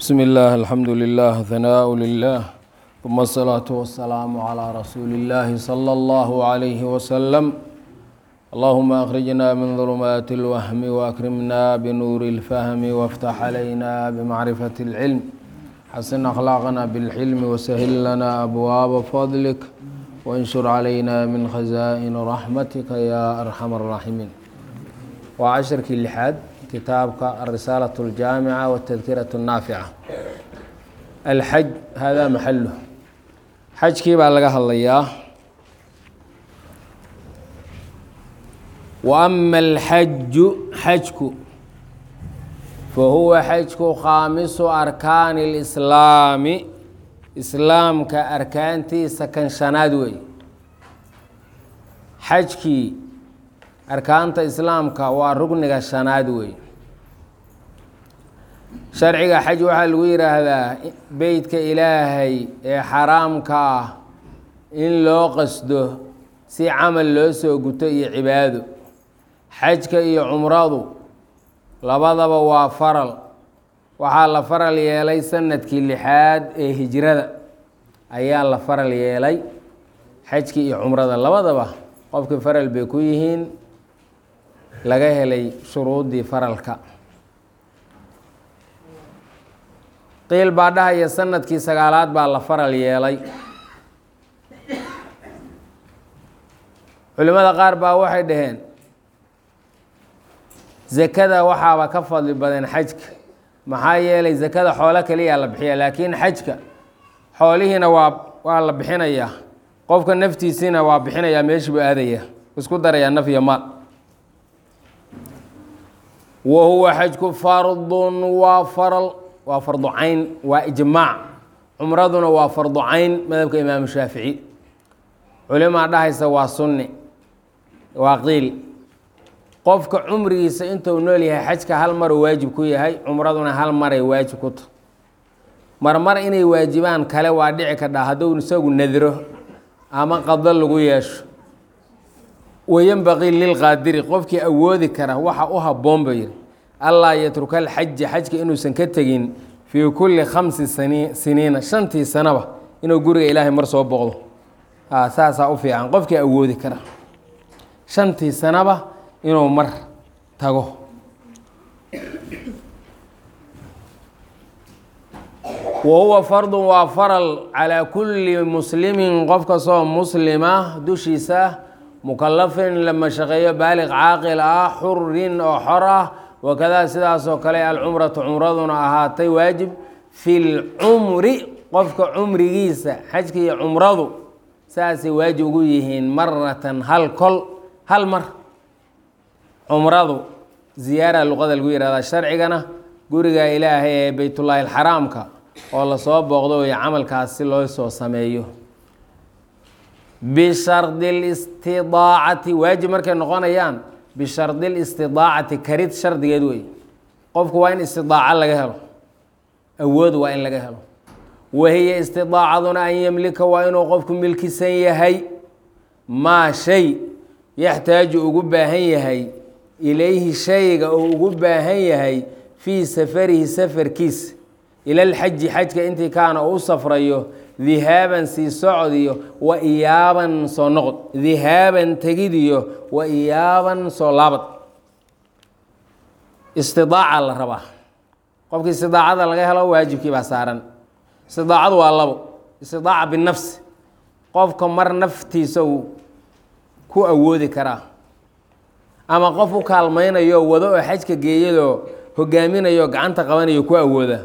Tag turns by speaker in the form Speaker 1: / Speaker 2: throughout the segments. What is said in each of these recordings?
Speaker 1: بسم الله الحمد لله ثناء لله ثم الصلاة والسلام على رسول الله صلى الله عليه وسلم اللهم أخرجنا من ظلمات الوهم وأكرمنا بنور الفهم وافتح علينا بمعرفة العلم حسن أخلاقنا بالحلم وسهل لنا أبواب فضلك وانشر علينا من خزائن رحمتك يا أرحم الراحمين وعشرك اللحاد كتابك الرسالة الجامعة والتذكرة النافعة الحج هذا محله xajkii baa laga hadlayaa wa ama alxaju xajku fahuwa xajku khaamisu arkaani اlislaami islaamka arkaantiisa kan shanaad wey xajkii arkaanta islaamka waa rugniga shanaad wey sharciga xaj waxaa lagu yidhaahdaa beytka ilaahay ee xaraamka ah in loo qasdo si camal loo soo guto iyo cibaado xajka iyo cumradu labadaba waa faral waxaa la faral yeelay sanadkii lixaad ee hijrada ayaa la faral yeelay xajkii iyo cumrada labadaba qofkii faral bay ku yihiin laga helay shuruuddii faralka qiil baa dhahaya sanadkii sagaalaad baa la faral yeelay culimmada qaar baa waxay dhaheen zakada waxaaba ka fadli badan xajka maxaa yeelay zakada xoolo kaliyaa la bixiya laakiin xajka xoolihiina waa waa la bixinayaa qofka naftiisiina waa bixinayaa meeshii buu aadaya isku darayaa naf iyo maal wa huwa xajku fardun waa faral waa fardu cayn waa ijmaac cumraduna waa fardu cayn madhabka imaamu shaafici culimaa dhahaysa waa sunni waa qiil qofka cumrigiisa intuu nool yahay xajka hal maruu waajib ku yahay cumraduna hal maray waajib ku ta marmar inay waajibaan kale waa dhici kadhaa hadduu isagu nadiro ama qado lagu yeesho wayanbaqii lilqaadiri qofkii awoodi kara waxa u habboon ba yiri allaa yatruka alxaja xajka inuusan ka tegin fii kulli khamsi sani siniina shantii sanaba inuu guriga ilaahay mar soo boqdo saasaa u fiican qofkii awoodi kara shantii sanaba inuu mar tago wa huwa fardun waa faral calaa kulli muslimin qof kastoo muslima dushiisa mukalafin la mashaqeeyo baaliq caaqil ah xurin oo xor ah wakadaa sidaasoo kale alcumratu cumraduna ahaatay waajib fi lcumri qofka cumrigiisa xajka iyo cumradu saasay waajib ugu yihiin maratan hal kol hal mar cumradu ziyaara luqada lagu yihahdaa sharcigana guriga ilaahay ee beytullaahi alxaraamka oo lasoo booqdo iyo camalkaas si loo soo sameeyo bishardi listidaacati waajib markay noqonayaan bishardi listidaacati karid shardigeed wey qofku waa in istidaaco laga helo awood waa in laga helo wahiya istidaacaduna an yemlika waa inuu qofku milkisan yahay maa shay yaxtaaju ugu baahan yahay ilayhi shayga uu ugu baahan yahay fii safarihi safarkiisa ilalxaji xajka intii kaana u safrayo dihaaban sii socdiyo wa iyaaban soo noqod dihaaban tegidiyo wa iyaaban soo laabad istidaaca la rabaa qofkii istidaacada laga helo waajibkii baa saaran istidaacadu waa labo istidaaca binafsi qofka mar naftiisa uu ku awoodi karaa ama qof u kaalmaynayo wado oo xajka geeyadoo hogaaminayo gacanta qabanayo ku awooda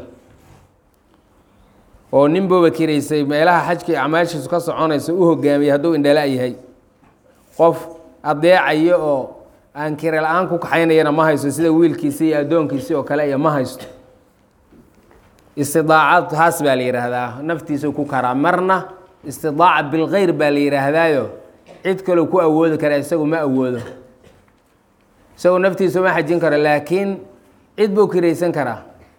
Speaker 1: oo nin booba kiraysay meelaha xajka acmaashiisu ka soconaysa u hogaamiyay hadduu indhala yahay qof adeecayo oo aan kira la-aan ku kaxaynayana ma haysto sida wiilkiisi iyo addoonkiisi oo kale iyo ma haysto istidaacad taas baa la yidhaahdaa naftiisau ku karaa marna istidaaca bilkeyr baa la yidhaahdaayo cid kaloo ku awoodi kara isagu ma awoodo isagu naftiisu ma xajin karo laakiin cid buu kiraysan karaa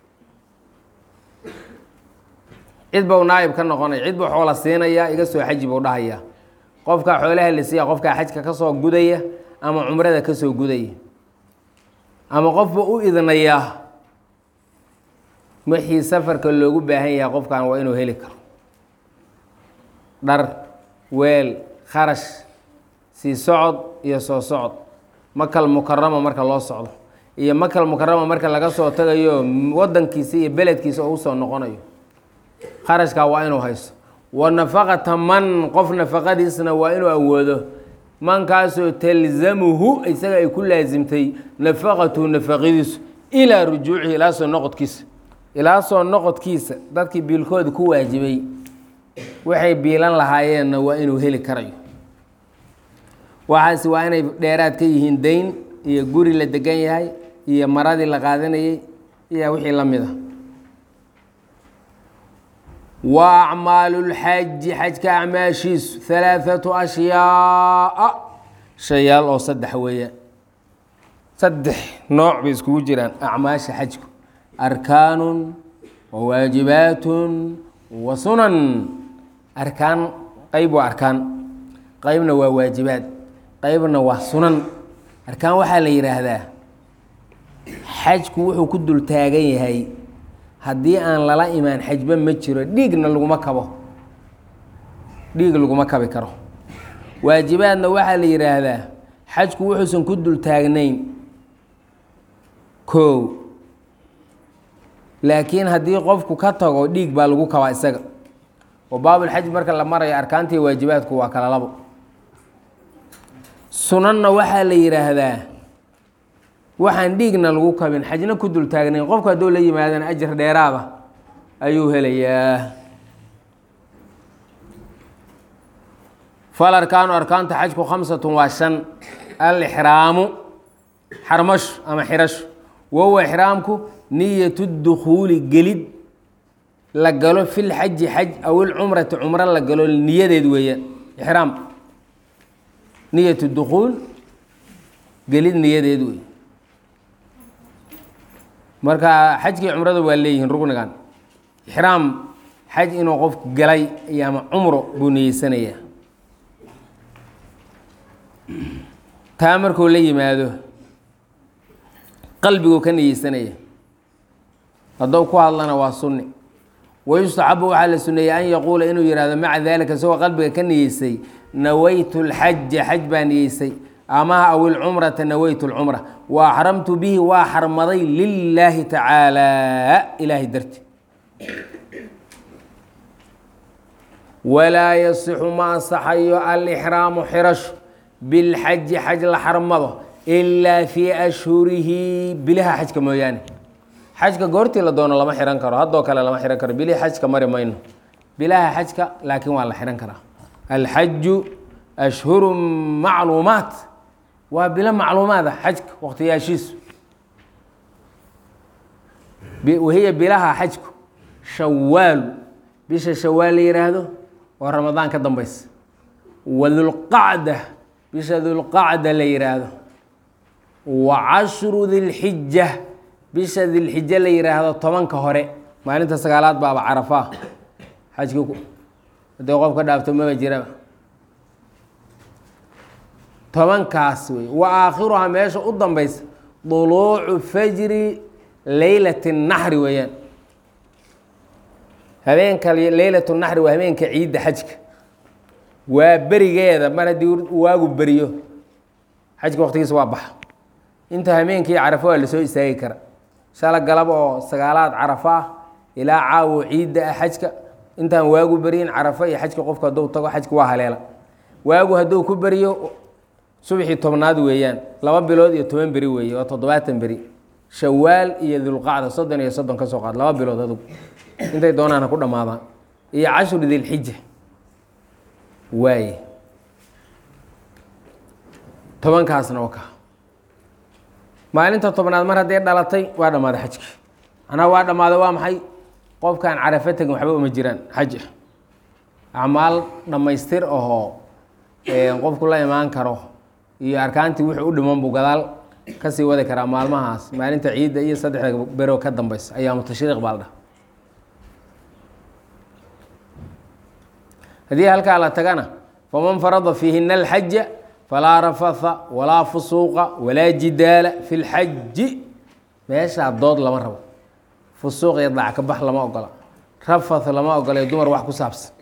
Speaker 1: cid bau naayib ka noqonaya cid buu xoola siinaya iga soo xaji buu dhahaya qofkaa xoolaha la siiya qofkaa xajka ka soo gudaya ama cumrada ka soo gudaya ama qofba u idnayaa wixii safarka loogu baahan yahay qofkan waa inuu heli karo dhar weel kharash sii socod iyo soo socod makal mukarama marka loo socdo iyo makal mukarama marka laga soo tagayo wadankiisa iyo beledkiisa oo usoo noqonayo kharashkaa waa inuu haysto wa nafaqata man qof nafaqadiisna waa inuu awoodo mankaasoo talzamuhu isaga ay ku laasimtay nafaqatuhu nafaqadiisu ilaa rujuucihi ilaa soo noqodkiisa ilaa soo noqodkiisa dadkii biilkooda ku waajibay waxay biilan lahaayeenna waa inuu heli karayo waxaasi waa inay dheeraad ka yihiin dayn iyo guri la degan yahay iyo maradii la qaadanayay iyo wixii la mid a wa acmaalu lxaji xajka acmaashiisu halaathatu ashyaaa shayaal oo saddex weeyaan saddex nooc bay iskugu jiraan acmaasha xajku arkaanun wa waajibaatun wa sunan arkaan qeyb waa arkaan qeybna waa waajibaad qeybna waa sunan arkaan waxaa la yidhaahdaa xajku wuxuu ku dul taagan yahay haddii aan lala imaan xajba ma jiro dhiigna laguma kabo dhiig laguma kabi karo waajibaadna waxaa la yidhaahdaa xajku wuxuusan ku dul taagnayn koow laakiin haddii qofku ka tago dhiig baa lagu kabaa isaga oo baabulxaj marka la marayo arkaantii waajibaadku waa kala labo sunanna waxaa la yidhaahdaa waxaan dhiigna lagu kabin xajna ku dul taagnayn qofku hadduu la yimaadana ajar dheeraada ayuu helayaa fal arkaanu arkaanta xajku khamsatun waa shan alixraamu xarmashu ama xirashu wahuwa ixraamku niyatu dukhuuli gelid la galo fi lxaji xaj aw ilcumrati cumro la galo niyadeed weeyaan ixraam niyatu dukhuul gelid niyadeed wey marka xajkii cumrada waa leeyihiin rugnigan ixraam xaj inuu qofku galay iyo ama cumro buu niyeysanayaa taa markuu la yimaado qalbiguu ka niyeysanaya haddou ku hadlana waa sunni wayustaxabu waxaa la suneeyey an yaquula inuu yihahdo maca dalika isagoo qalbiga ka niyeysay nawaytu lxaja xaj baa niyeysay amaha aw ilcumrata nawaytu lcumra wa axramtu bihi waa xarmaday lilaahi tacaala ilaahay darti walaa yasixu ma ansaxayo alixraamu xirashu bilxaji xaj la xarmado ilaa fii ashhurihi bilaha xajka mooyaane xajka goortii la doono lama xihan karo haddoo kale lama xihan karo bilihii xajka mari mayno bilaha xajka laakiin waa la xihan karaa alxaju ashhuru macluumaat waa bilo macluumaada xajka waqtiyaashiisu wahiya bilaha xajku shawaalu bisha shawaal la yihaahdo oo ramadaan ka dambeysa wa dulqacda bisha dulqacda la yihaahdo wa cashru dilxija bisha dilxija la yihaahdo tobanka hore maalinta sagaalaad baaba carafaa xajkii hadii qof ka dhaafto maba jiraba tobankaas wey wa aakhiruhaa meesha u dambeysa duluucu fajri leylati naxri weeyaan habeenka leylatu naxri waa habeenka ciidda xajka waa berigeeda mar haddii waagu beriyo xajka waqtigiisa waa baxa inta habeenkii carafo waa lasoo istaagi kara shala galab oo sagaalaad carafo ah ilaa caawo ciidda ah xajka intaan waagu beryin carafo iyo xajka qofku hadduu tago xajka waa haleela waagu hadduu ku beriyo subaxii tobnaad weeyaan laba bilood iyo toban beri weeye waa toddobaatan beri shawaal iyo dulqacda soddon iyo soddon ka soo qaad laba bilood adugu intay doonaan ha ku dhammaadaan iyo cashru dilxija waaye tobankaasna oo ka maalinta tobnaad mar hadday dhalatay waa dhammaaday xajki macnaha waa dhammaaday waa maxay qofkaan carafo tegin waxba uma jiraan xaj ah acmaal dhammaystir ahoo qofku la imaan karo iyo arkaantii wuxuu u dhiman buu gadaal kasii wadi karaa maalmahaas maalinta ciidda iyo saddexda bero ka dambeysa ayaamu tashriiq baa la dhaha haddii halkaa la tagana faman farada fiihina alxaja falaa rafatha walaa fusuuqa walaa jidaala fi lxaji meeshaa dood lama rabo fusuuq iyo dac ka bax lama ogola rafath lama ogola iyo dumar wax ku saabsan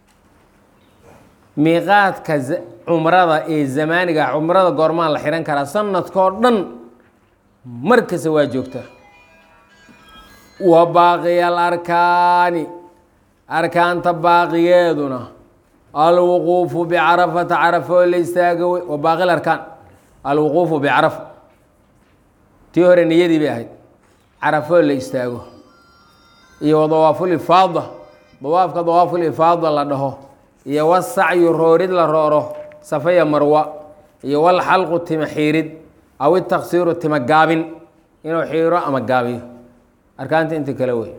Speaker 1: miiqaadka cumrada ee zamaaniga cumrada goormaan la xihan karaa sanadkao dhan markasta waa joogtaa wa baaqiya alarkaani arkaanta baaqigeeduna alwuquufu bicarafata carafa oo la istaago wey wa baaqi arkaan alwuquufu bicarafa tii hore niyadii bay ahayd carafo oo la istaago iyo wa dawaafulifaada dawaafka dawaafulifaada la dhaho iyo wasacyu roorid la rooro safaya marwa iyo walxalqu tima xiirid aw itaksiiru tima gaabin inuu xiiro ama gaabiyo arkaanta inta kale wey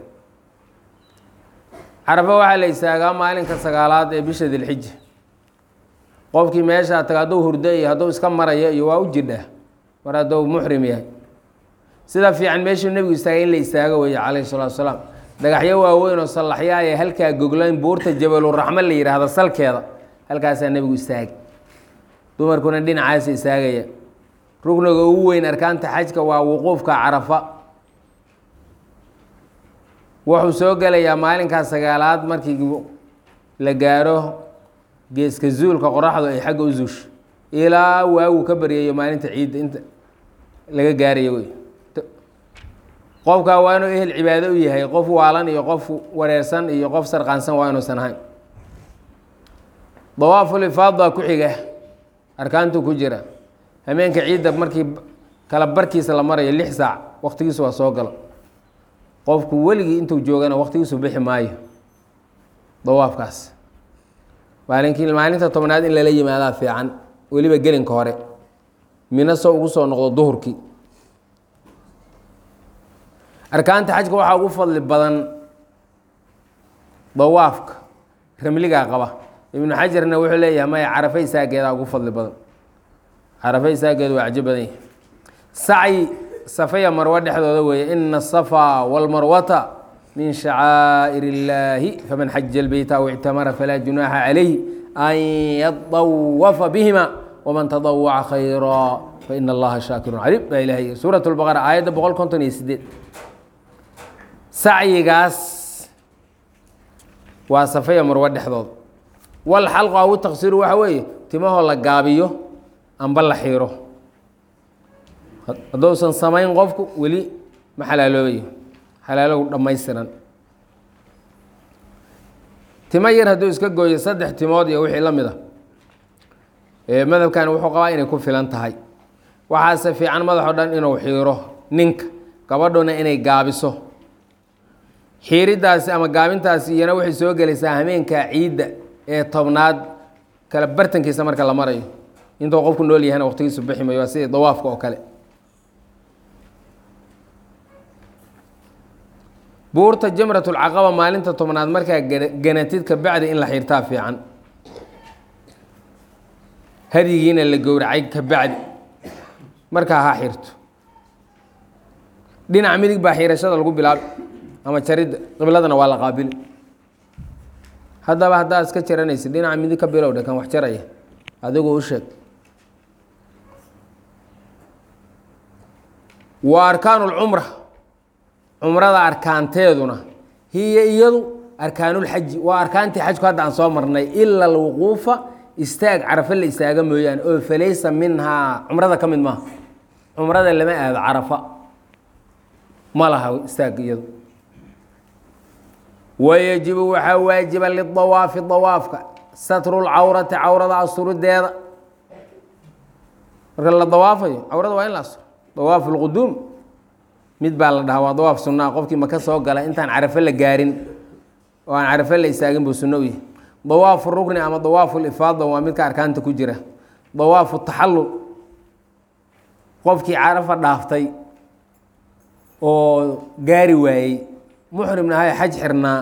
Speaker 1: carafo waxaa la istaagaa maalinka sagaalaad ee bisha dilxija qofkii meeshaa taga hadduu hurdo iyo hadduu iska marayo iyo waa u jidhaa mar hadduu muxrim yahay sida fiican meeshuu nebigu istaagay in la istaago weeye calayhi salatu asalaam dhagaxyo waaweyn oo sallaxyaa ee halkaa goglayn buurta jabaluraxmo la yidhaahdo salkeeda halkaasaa nebigu istaagay dumarkuna dhinacaasa istaagaya rugniga ugu weyn arkaanta xajka waa wuquufka carafa wuxuu soo gelayaa maalinkaa sagaalaad markii la gaaro geeska zuulka qoraxdu ay xagga u zuusho ilaa waagu ka baryayo maalinta ciidda inta laga gaarayo wey qofkaa waa inuu ehel cibaado u yahay qof waalan iyo qof wareersan iyo qof sarqaansan waa inuusan ahayn dawaafulifaada ku xiga arkaantu ku jira hameenka ciidda markii kala barkiisa la marayo lix saac waqtigiisu waa soo galo qofku weligii intuu joogana waqtigiisu bixi maayo dawaafkaas maalinkii maalinta tobnaad in lala yimaadaa fiican weliba gelinka hore mina soo ugu soo noqdo duhurkii arkaanta xajka waxaa ugu fadli badan dawaafka ramligaa qaba ibnu xajarna wuxuu leeyahay maya carafe isaageedaa ugu fadli badan carafe isaageedu waa cajo badan yahay sacyi safaya marwo dhexdooda weeye ina asafaa walmarwata min shacaa'ir illaahi faman xaja lbeyta aw ictamara falaa junaaxa calayhi an yadawafa bihima waman tadawaca khayraa faina allaha shaakirun caliim baa ilahay suurat lbaqara aayadda boqol konton iyo sideed sacyigaas waa safaya marwo dhexdooda wal xalqu aw taksiru waxa weeye timahoo la gaabiyo amba la xiiro hadduusan samayn qofku weli ma xalaaloobayo xalaalow dhammaystiran timo yar hadduu iska gooyo saddex timood iyo wixii la mid a madhabkan wuxuu qabaa inay ku filan tahay waxaase fiican madaxo dhan inuu xiiro ninka gabadhuna inay gaabiso xiiridaasi ama gaabintaasi iyana waxay soo gelaysaa hameenka ciidda ee tobnaad kala bartankiisa marka la marayo intuu qofku nool yahayna waqtigiisu bixi mayo waa sidii dawaafka oo kale buurta jamratulcaqaba maalinta tobnaad markaa ganatid ka bacdi in la xiirtaa fiican hadyigiina la gowracay ka bacdi markaa ha xirto dhinaca midig baa xiirashada lagu bilaabi ama jaridda qibladana waa la qaabili haddaba haddaad iska jaranaysid dhinaca midig ka bilowdha kan wax jaraya adigu u sheeg wa arkaanu lcumra cumrada arkaanteeduna hiya iyadu arkaanulxaji waa arkaantii xajku hadda aan soo marnay ila alwuquufa istaag carafa la istaaga mooyaane oo falaysa minhaa cumrada ka mid maaha cumrada lama aado carafa ma laha istaag iyadu wayajibu waxaa waajiba lidawaafi dawaafka satru lcawrati cawrada asturideeda marka la dawaafayo cawrada waa in la asturo dawaafu lquduum mid baa la dhahaa waa dawaaf sunaa qofkii maka soo gala intaan carafo la gaarin oo aan carafo la istaagin buu sunno u yahay dawaafu rukni ama dawaafu lifaada waa midka arkaanta ku jira dawaafu taxallul qofkii carafa dhaaftay oo gaari waayey muxrimna ahay xaj xirnaa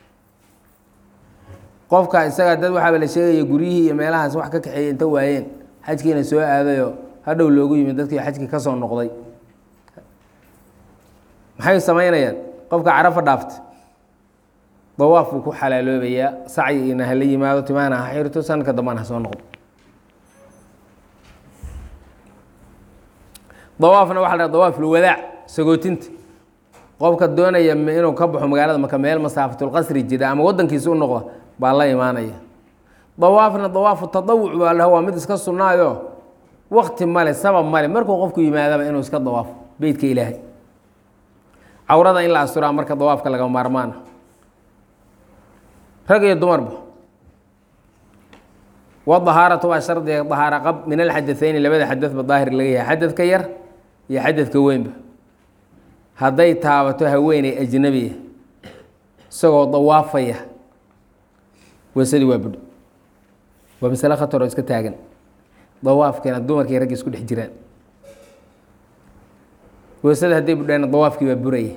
Speaker 1: qofka isaga dad waxaaba la sheegaya guryihii iyo meelahaas wax ka kaxeeyey inta waayeen xajkiina soo aadayoo hadhow loogu yimid dadkii xajkii ka soo noqday maxay samaynayaan qofka carafa dhaafta dawaaf buu ku xalaaloobayaa sacyi ina hala yimaado timahana ha xirto sanadka dambana ha soo noqdo dawaafna waxa la dhaha dawaaf lwadaac sagootinta qofka doonaya inuu ka baxo magaalada maka meel masaafatulqasri jira ama wadankiisa u noqda baa la imaanaya dawaafna dawaafu tadawuc baa laha waa mid iska sunnaayo wakti male sabab male markuu qofku yimaadaba inuu iska dawaafo beytka ilaahay cawrada in la asturaa marka dawaafka laga maarmaana rag iyo dumarba wadahaaratu waa shardiga dahaara qab min alxadathayni labada xadadba daahir laga yahay xadadka yar iyo xadadka weynba hadday taabato haweeney ajnabiya isagoo dawaafaya weysadii waa budho waa masale khataroo iska taagan dawaafkeena dumarkii raggi isku dhex jiraan weysada hadday budhaana dawaafkii baa buraya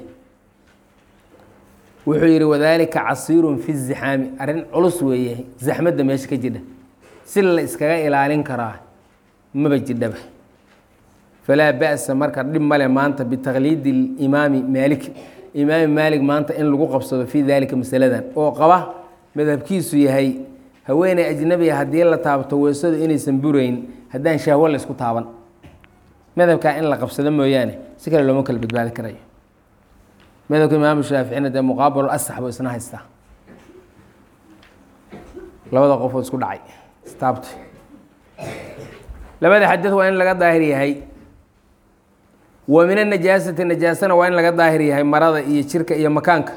Speaker 1: wuxuu yihi wadaalika casiirun fi zixaami arrin culus weeye zaxmadda meesha ka jidha si la iskaga ilaalin karaa maba jidhaba falaa ba'sa marka dhib male maanta bitaqliidi imaami maalik imaami maalik maanta in lagu qabsado fii daalika masaladan oo qaba madhabkiisu yahay haweeney ajnabiga haddii la taabto weysadu inaysan burayn haddaan shahwo la isku taaban madhabkaa in la qabsado mooyaane si kale looma kala badbaadi karayo madhabka imaamu shaaficina dee muqaabalu asax buu isna haystaa labada qof oo isku dhacay istaabtay labada xadad waa in laga daahir yahay wa min anajaasati najaasana waa in laga daahir yahay marada iyo jirka iyo makaanka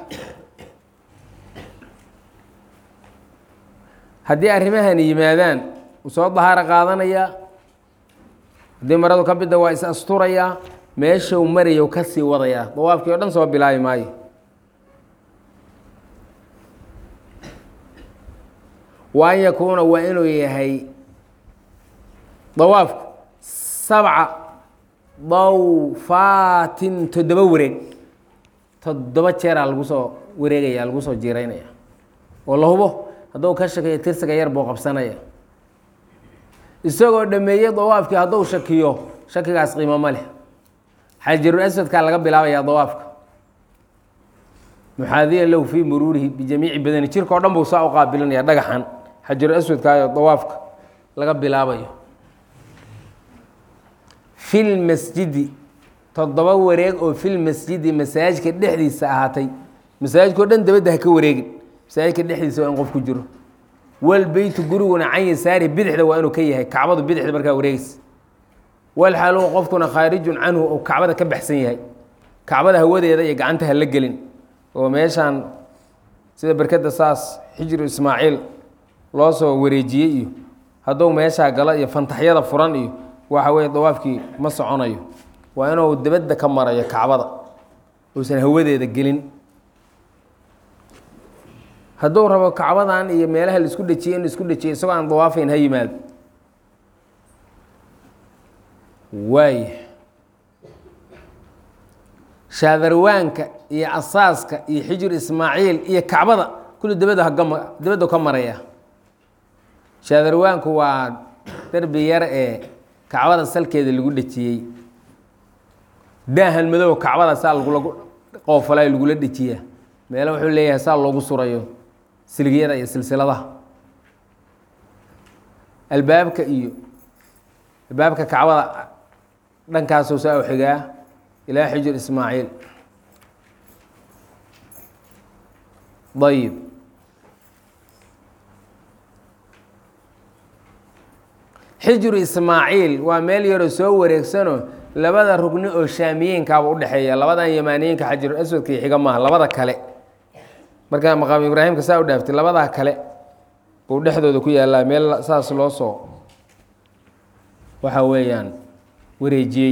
Speaker 1: haddii arrimahani yimaadaan uu soo dahaaro qaadanayaa haddii maradu ka bidda waa is asturayaa meeshau maraya u ka sii wadayaa dawaafkii o dhan soo bilaabi maayo wa an yakuuna waa inuu yahay dawaafku sabca dawfaatin toddoba wareeg toddoba jeeraa lagu soo wareegaya lagu soo jiiraynaya oo la hubo hadduu ka shakiyo tirsiga yar buu qabsanaya isagoo dhameeyey dawaafkii hadduu shakiyo shakigaas qiimo ma leh xajarul aswadkaa laga bilaabayaa dawaafka muxaadiyan lahu fii muruurihi bijamiici badani jirka o dhan buu saa u qaabilinaya dhagaxan xajarul aswadkaayo dawaafka laga bilaabayo fil masjidi toddoba wareeg oo fil masjidi masaajidka dhexdiisa ahaatay masaajidka o dhan dabadda ha ka wareegin masaajidka dhexdiisa waa in qof ku jiro wal beytu guriguna can yasaari bidixda waa inuu ka yahay kacbadu bidixda markaa wareegaysa wal xaaluhu qofkuna khaarijun canhu ou kacbada ka baxsan yahay kacbada hawadeeda iyo gacanta ha la gelin oo meeshaan sida berkadda saas xijru ismaaciil loo soo wareejiyey iyo hadduu meeshaa galo iyo fantaxyada furan iyo waxa weeye dawaafkii ma soconayo waa inuu dabadda ka marayo kacbada uusan hawadeeda gelin hadduu rabo kacbadan iyo meelaha laisku dhejiyey in laisku dhejiyay isagoo aan dawaafayn ha yimaado waaya shaadarwaanka iyo asaaska iyo xijir ismaaciil iyo kacbada kulli dabadda hagama dabaddu ka maraya shaadarwaanku waa derbi yar ee kacbada salkeeda lagu dhejiyey daahan madow kacbada saa lagula qoofalay lagula dhejiyaa meelo wuxuu leeyahay saa loogu surayo silgiyada iyo silsiladaha albaabka iyo albaabka kacbada dhankaasuu saa u xigaa ilaa xijir ismaaciil ayib xijru ismaaciil waa meel yaroo soo wareegsano labada rugni oo shaamiyeenkaaba udhexeeya labadan yamaaniyinka xajarul aswadka iyo xiga maaha labada kale markaa maqaam ibraahimka saa u dhaaftay labadaa kale buu dhexdooda ku yaallaa meel saas loo soo waxa weeyaan wareejiyey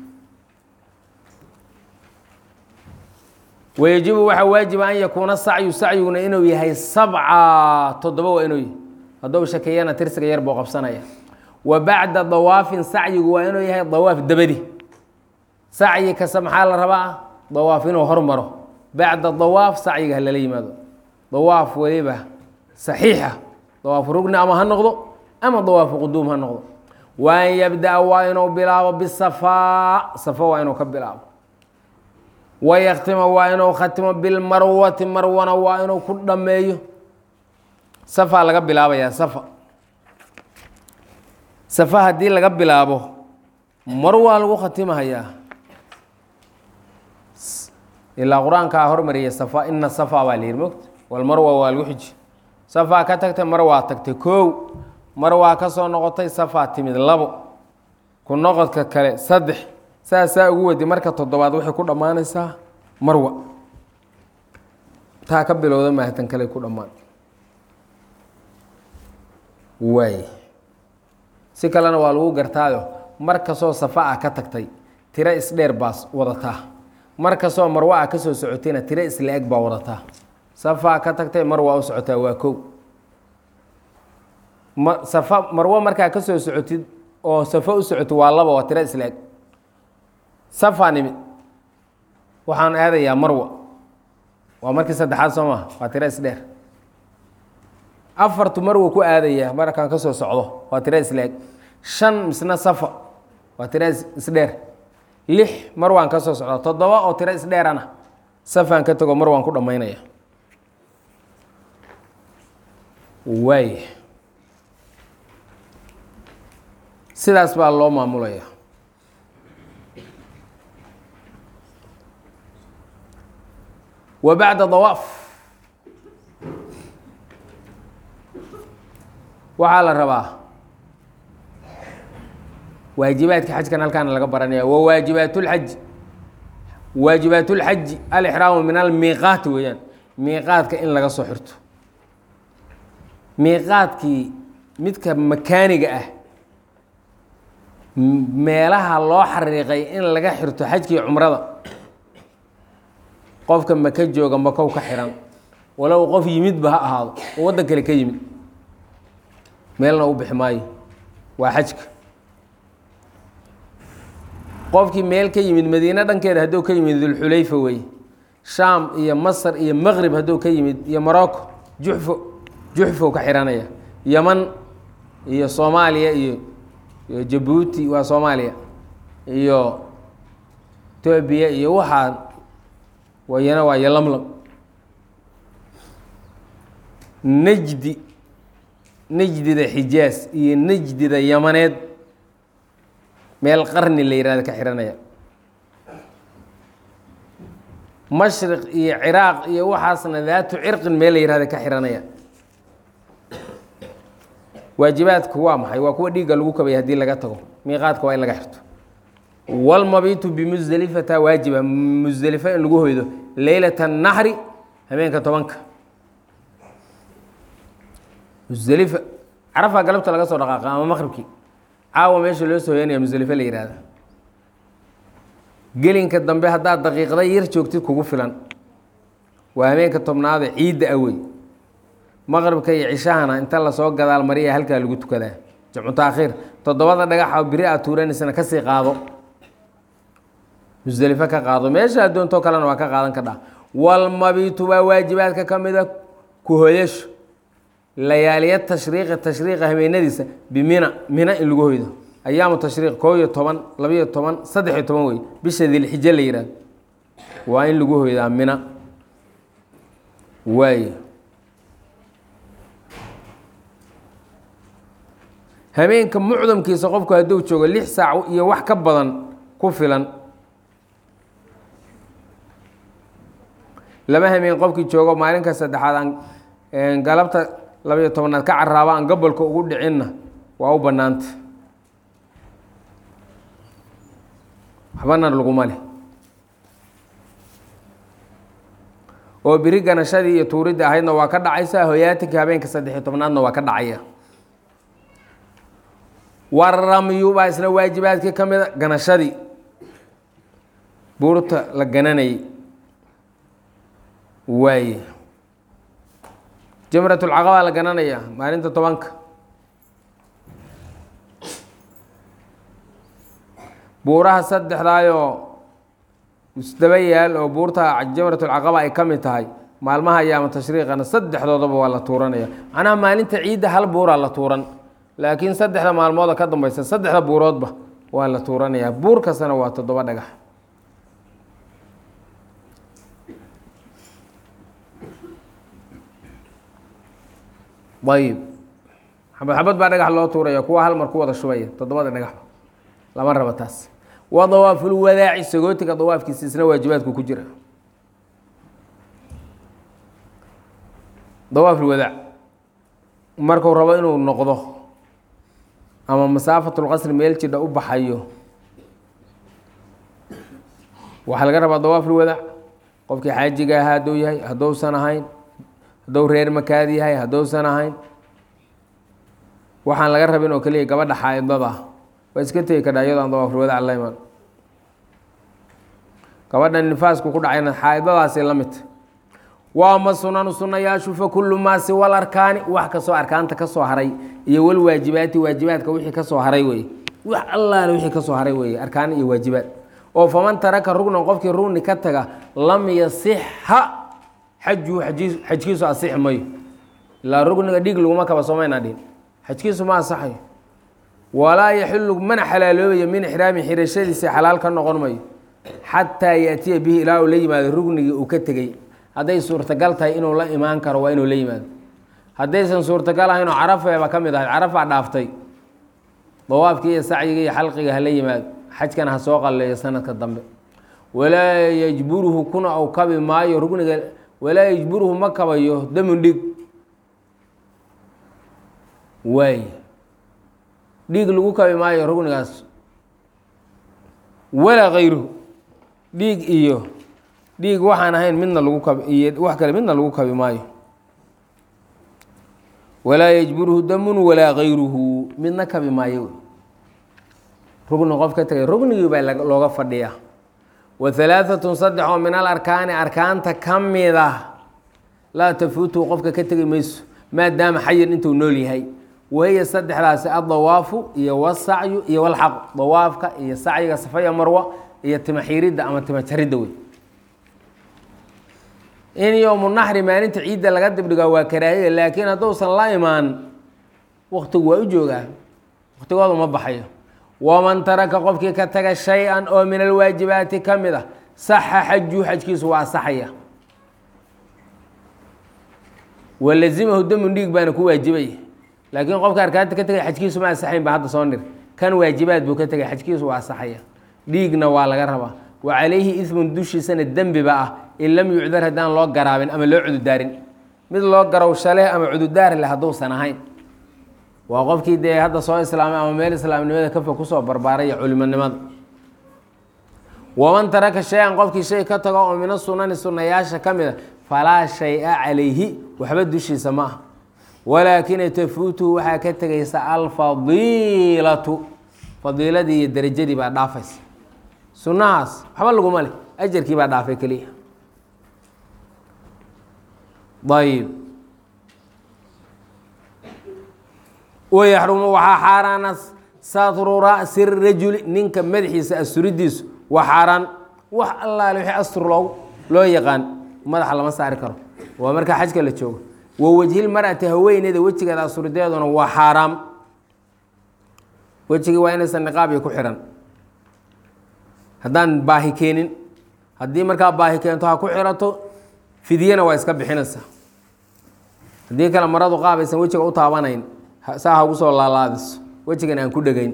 Speaker 1: wayajibu waxaa waajiba an yakuuna sacyu sacyiguna inuu yahay sabca toddoba waa inuu yahy hadduu shakeeyana tirsiga yar buu qabsanaya wa bacda dawaafin sacyigu waa inuu yahay dawaaf dabadi sacyi kasta maxaa la rabaa dawaaf inuu hormaro bacda dawaaf sacyiga ha lala yimaado dawaaf weliba saxiixa dawaafu rugni ama ha noqdo ama dawaafu quduum ha noqdo wa an yabda-a waa inuu bilaabo bisafaa safa waa inuu ka bilaabo wayaktima waa inuu khatimo bilmarwati marwana waa inuu ku dhameeyo safaa laga bilaabayaa safa safa haddii laga bilaabo mar waa lagu khatimahayaa ilaa qur-aankaa hormariyay safa ina safa baa la yihi mogta walmarwa waa lagu xiji safaa ka tagtay mar waa tagtay koow mar waa ka soo noqotay safaa timid labo ku noqodka kale saddex saasaa ugu wadi marka toddobaad waxay ku dhammaanaysaa marwa taa ka bilowda maahatan kale ku dhammaan waay si kalena waa lagu gartaayo mar kastoo safa ah ka tagtay tiro isdheer baas wadataa mar kastoo marwa ah ka soo socotayna tiro isla eg baa wadataa safaa ka tagtay mar waa u socotaa waa kow ma safa marwo markaa ka soo socotid oo safo u socotid waa laba waa tiro isla eg safaa nimid waxaan aadayaa marwa waa markii saddexaad soo maha waa tiro isdheer afartu marwa ku aadaya markaan ka soo socdo waa tiro isla eg shan misna safa waa tiro isdheer lix mar waan ka soo socdaa toddoba oo tiro isdheerana safaan ka tago mar waan ku dhammaynaya waay sidaas baa loo maamulaya wa bacda dawaaf waxaa la rabaa waajibaadka xajkan halkaana laga baranaya wa waajibaat اlxaji waajibaat اlxaji alixraamu min almiiqaat weeyaan miiqaadka in laga soo xirto miiqaadkii midka makaaniga ah meelaha loo xariiqay in laga xirto xajkii cumrada qofka maka jooga makow ka xiran walow qof yimidba ha ahaado oo waddan kale ka yimid meelna u bixi maayo waa xajka qofkii meel ka yimid madiine dhankeeda hadduu ka yimid dulxulayfa wey shaam iyo masr iyo maqrib hadduu ka yimid iyo morocco juxfo juxfow ka xihanaya yeman iyo soomaaliya iyo iyo jabuuti waa soomaaliya iyo etoobiya iyo waxaa wayana waa yolamlam najdi najdida xijaas iyo najdida yamaneed meel qarni la yihahda ka xihanaya mashriq iyo ciraaq iyo waxaasna daatu cirqin meel la yihahda ka xihanaya waajibaadku waa maxay waa kuwa dhiigga lagu kabay haddii laga tago miiqaadka waa in laga xirto walmabitu bimusdelifata waajiba musdelifo in lagu hoydo leylat الnaxri habeenka tobanka musdelifa carafaa galabta laga soo dhaqaaqa ama maqribkii caawa meesha loo soo hoyanaya musdelifo la yihahda gelinka dambe haddaad daqiiqda yar joogtid kugu filan waa habeenka tobnaada ciidda awey maqribka iyo cishahana inta lasoo gadaal mariya halkaa lagu tukadaa jamcu taakhiir toddobada dhagaxa biri aad tuuranaysana kasii qaado musdelifo ka qaado meesha addoontoo kalena waa ka qaadan kadhaa walmabitu baa waajibaadka ka mida ku hoyasho layaaliya tashriiqi tashriiqa habeenadiisa bimina mina in lagu hoydo ayaamu tashriiq koo iyo toban labiyo toban saddex iyo toban wey bisha dilxijo la yihahdo waa in lagu hoydaa mina waay habeenka mucdamkiisa qofku hadduu joogo lix saac iyo wax ka badan ku filan laba habeen qofkii joogo maalinka saddexaad aan galabta labayo tobanaad ka caraaba aan gobolka ugu dhicinna waa u bannaanta waxbana laguma leh oo biri ganashadii iyo tuuridda ahaydna waa ka dhacaysa hoyaatinka habeenka saddexiyo tobnaadna waa ka dhacaya waramyu baa isna waajibaadkii ka mida ganashadii buurta la gananayay waaye jamratulcaqabaa la gananaya maalinta tobanka buuraha saddexdaayoo isdaba yaal oo buurta jamratulcaqaba ay ka mid tahay maalmaha ayaama tashriiqana saddexdoodaba waa la tuuranaya macnaha maalinta ciidda hal buuraa la tuuran laakiin saddexda maalmooda ka dambaysa saddexda buuroodba waa la tuuranayaa buur kastana waa toddoba dhagax ayib xabad xabad baa dhagax loo tuuraya kuwa hal mar ku wada shubaya toddobada dhagaxba lama rabo taas wa dawaafulwadaaci sagootiga dawaafkiisa isna waajibaadku ku jira dawaaf lwadaac markuu rabo inuu noqdo ama masaafatulqasri meel jidha u baxayo waxaa laga rabaa dawaaf lwadaac qofkii xaajiga ahaa hadduu yahay hadduusan ahayn hadduu reer makaad yahay hadduusan ahayn waxaan laga rabin oo keliya gabadha xaa-idada ah waa iska tegi kadhaa iyadoo aan dawaafulwadaac la iman gabadha nifaasku ku dhacayna xaa-idadaasi la mid waa ma sunanu sunayaashu fa kullu maa siwa larkaani wax kastoo arkaanta ka soo haray iyo walwaajibaati waajibaadka wixii ka soo haray weye wax allaale wixii ka soo haray weeye arkaan iyo waajibaad oo faman taraka rugnan qofkii rugni ka taga lam yasixa xajuhu aji xajkiisu asixi mayo ilaa rugniga dhiig laguma kaba soomayna dhihin xajkiisu ma asaxayo walaa yaxilu mana xalaaloobayo min ixraami xirashadiisa xalaal ka noqon mayo xataa yaatiya bihi ilaa uu la yimaado rugnigii uu ka tegey hadday suurtagal tahay inuu la imaan karo waa inuu la yimaado haddaysan suurtagal ahayn oo carafeeba ka mid ahayd carafaa dhaaftay dawaafkii iyo sacyigii iyo xalqiga hala yimaado xajkana ha soo qalleeyo sanadka dambe walaa yajburuhu kuna ou kabi maayo rugniga walaa yajburuhu ma kabayo damun dhig waay dhiig lagu kabi maayo rugnigaas walaa kayruhu dhiig iyo dhiig waxaan ahayn midna lagu kabi iyo wax kale midna lagu kabi maayo walaa yajburuhu damun walaa kayruhu midna kabi maayo rugni qof ka tegay rugnigii baa looga fadhiyaa wa halaaatun saddex oo min al arkaani arkaanta ka mid ah laa tafuutuhu qofka ka tegi mayso maadaama xayan intuu nool yahay wahiya saddexdaasi addawaafu iyo wasacyu iyo walxaqu dawaafka iyo sacyiga safaya marwa iyo tima xiiridda ama tima jaridda wey in yowmu naxri maalinta ciidda laga dibdhigaa waa karaahiya laakiin hadduusan la imaan waktigu waa u joogaa waktigoodu ma baxayo waman taraka qofkii ka taga shay-an oo min alwaajibaati ka mid ah saxa xajuu xajkiisu waa asaxaya walazimahu damun dhiig baana ku waajibaya laakiin qofka arkaanta ka tegay xajkiisu ma asaxayn ba hadda soo nir kan waajibaad buu ka tegay xajkiisu waa asaxaya dhiigna waa laga rabaa wa calayhi ismun dushiisana dembiba ah in lam yucdar haddaan loo garaabin ama loo cududaarin mid loo garowsha leh ama cududaar leh hadduusan ahayn waa qofkii dee hadda soo islaamay ama meel islaamnimada kafa kusoo barbaaray iyo culimonimada waman taraka shay-an qofkii shay ka tago oo mina sunani sunayaasha ka mid a falaa shay-a calayhi waxba dushiisa ma ah walaakina tafuutuhu waxaa ka tegaysa alfadiilatu fadiiladii iyo derajadii baa dhaafaysa sunnahaas waxba laguma leh ajarkii baa dhaafay keliya ayb wayaxrumu waxaa xaaraana satru ra'si rajuli ninka madaxiisa asturidiisu waa xaaraan wax allaale wixii astur loogu loo yaqaan madaxa lama saari karo waa markaa xajka la joogo wa wejhil mar'ati haweeneyda wejigeeda asturideeduna waa xaaraam wejigii waa inaysan niqaabiyo ku xihan haddaan baahi keenin haddii markaa baahi keento ha ku xirato fidyena waa iska bixinaysaa haddii kale maradu qaabaysan wejiga u taabanayn saa ha ugu soo laalaadiso wejigan aan ku dhegayn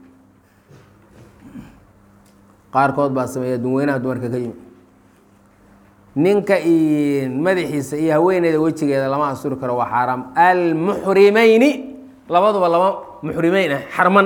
Speaker 1: qaarkood baa sameeya dunweynaha dumarka ka yimi ninka madaxiisa iyo haweeneyda wejigeeda lama asturi karo waa xaaraam almuxrimeyni labaduba laba muxrimeyn ah xarman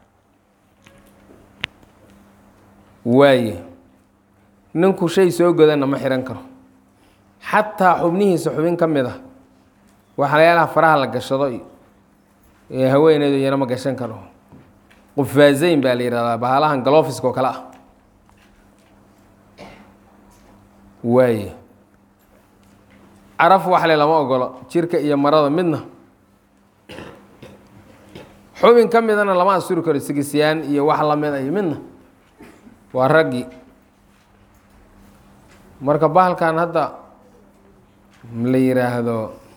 Speaker 1: waaye ninku shay soo godana ma xihan karo xataa xubnihiisa xubin ka mid ah waxalayaalaha faraha la gashado iyo haweeneydu iyana ma gashan karo qufaazeyn baa la yihahdaa bahalahan galofiska oo kale ah waaye caraf waxle lama ogolo jirka iyo marada midna xubin ka midana lama asturi karo sigisyaan iyo wax lamid iyo midna waa raggii marka bahalkan hadda la yiraahdo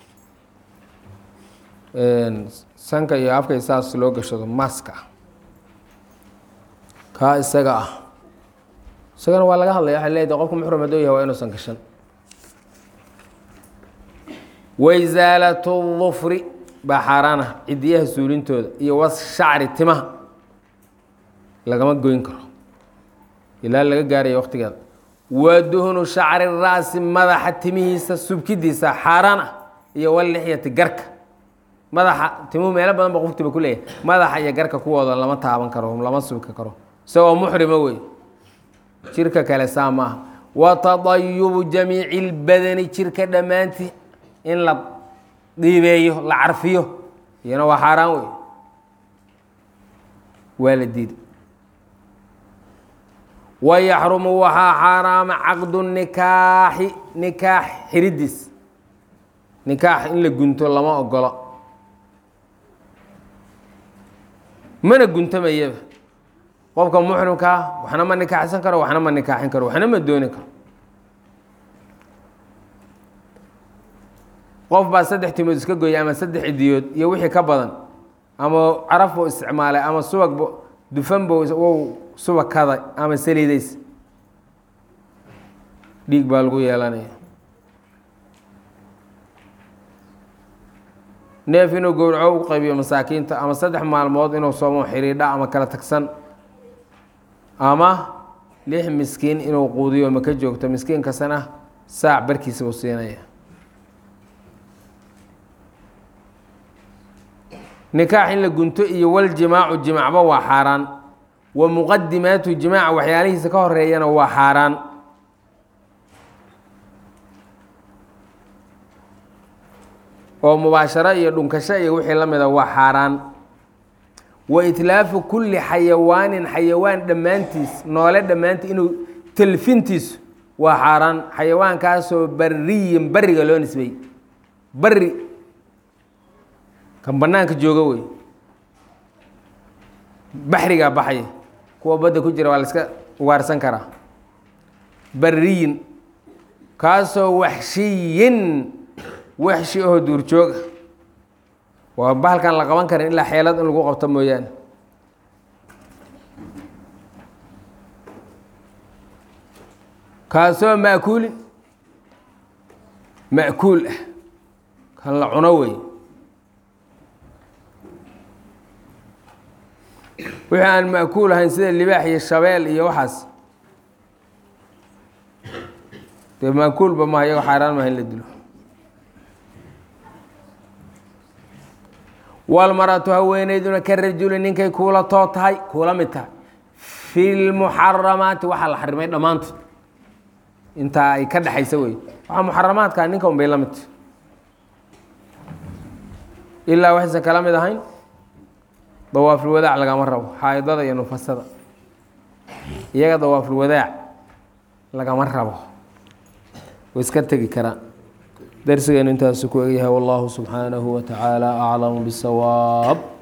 Speaker 1: sanka iyo afka saas loo gashado maska kaa isaga ah isagana waa laga hadlaya waxay leedahay qofku muxrum hadduu yahay waa inuusan gashan waisaalatu dufri baa xaaraana cidiyaha suulintooda iyo was shacri timaha lagama goyn karo ilaa laga gaaraya waqtigeeda wa duhnu shacri ra'si madaxa timihiisa subkidiisa xaaraan ah iyo wallixyati garka madaxa timuhu meelo badan ba qoftiba ku leeyahay madaxa iyo garka kuwooda lama taaban karo lama subki karo isagoo muxrima wey jirka kale saa maaha wa tadayubu jamiici lbadani jirka dhammaantii in la dhiibeeyo la carfiyo iyana waa xaaraan wey waa la diiday wayaxrumu waxaa xaaraama caqdu nikaaxi nikaax xiridiis nikaax in la gunto lama ogolo mana guntamayaba qofka muxrimkaa waxna ma nikaaxsan karo waxna ma nikaaxin karo waxna ma dooni karo qof baa saddex timood iska gooyay ama saddex idiyood iyo wixii ka badan ama caraf buu isticmaalay ama subag bu dufan buu wou subakaday ama saliidays dhiig baa lagu yeelanaya neef inuu gowraco u qaybiyo masaakiinta ama saddex maalmood inuu soomo xidhiidha ama kala tagsan ama lix miskiin inuu quudiyo maka joogto miskiin kastana saac barkiisa buu siinaya nikaax in la gunto iyo waljimaacu jimacba waa xaaraan wa muqadimaatu jimaaca waxyaalihiisa ka horeeyana waa xaaraan oo mubaasharo iyo dhunkasho iyo wixii la mida waa xaaraan wa itlaafu kulli xayawaanin xayawaan dhammaantiis noole dhammaantii inuu telfintiisu waa xaaraan xayawaankaasoo bariyin bariga loo nisbey bari kan banaanka jooga wey baxrigaa baxaya kuwa badda ku jira waa la iska ugaarsan karaa bariyin kaasoo waxshiyin waxshi oo duurjooga waa bahalkan la qaban karin ilaa xeelad in lagu qabto mooyaane kaasoo ma'kuulin ma'kuul ah kan la cuno wey wixii aan ma'kuul ahayn sida libaax iyo shabeel iyo waxaas dee ma'kuulba maha iyago xaaraan maha in la dilo walmaratu haweeneyduna ka rajuli ninkay kuula too tahay kuula mid tahay fi lmuxaramaati waxaa la xarimay dhammaantood intaa ay ka dhexaysa wey waxaa muxaramaadkaa ninka un bay la midta ilaa waxaysan kala mid ahayn dawaafulwadaac lagama rabo xaaidada iyo nufasada iyaga dawaafulwadaac lagama rabo way iska tegi karaan darsigeenu intaasu ku egyahay wallahu subxaanahu wa tacaala aclamu bisawaab